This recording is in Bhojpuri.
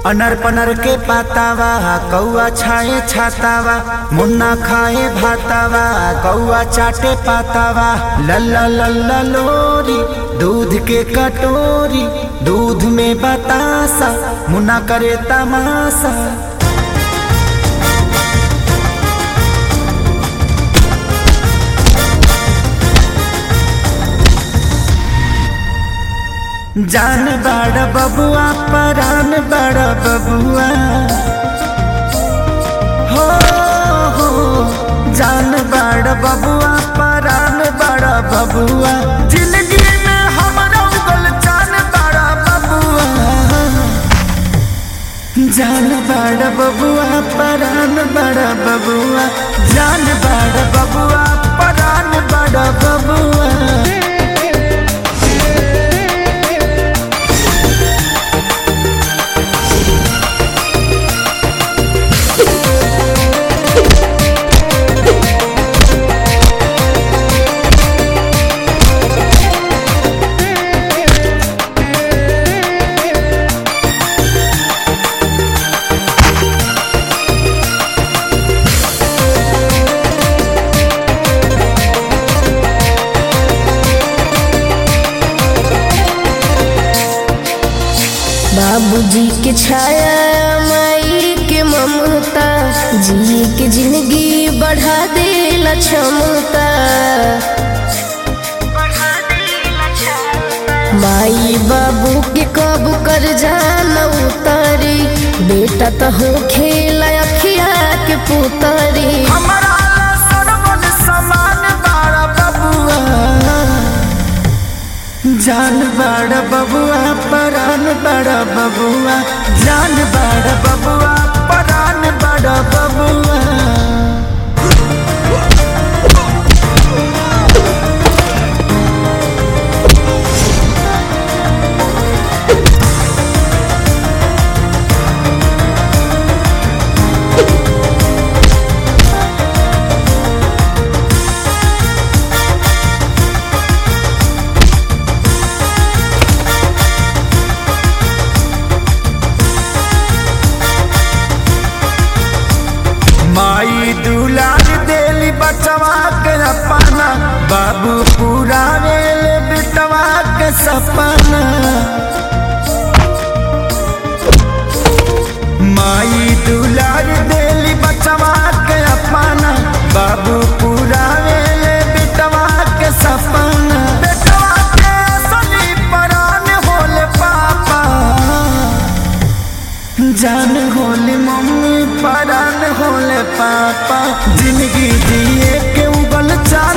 अनर पनर के पातावा कौआ छाए छातावा मुन्ना खाए भातावा कौआ चाटे पातावा लल्ला लल्ला लोरी दूध के कटोरी दूध में बतासा मुन्ना करे तमाशा जान बड़ बबुआ परान बड़ बबुआ हो हो जान बड़ बबुआ परान बड़ बबुआ जिंदगी में हमारा उगल जान बड़ बबुआ जान बड़ बबुआ परान बड़ बबुआ जान बड़ बबुआ परान बड़ बबुआ बाबूजी के छाया माई के ममता जी के जिंदगी बढ़ा देला क्षमता माई बाबू के कब कर जाना उतारी बेटा तो हो खेला अखिया के पुतारी हमारा सरवन समान बाड़ा बबुआ जान बड़ा बबुआ परान बड़ा बबुआ जान बड़ा बबुआ परान बड़ा बबुआ माई दुलार देली बचवा के अपना बाबू पूरा वेल बिटवा के सपना माई दुलार देली बचवा के अपना बाबू पूरा वेल बिटवा के सपना बेटवा के असली परान होले पापा जान होले मम्मी परान होले पापा जिंदगी जिए के उगल चाल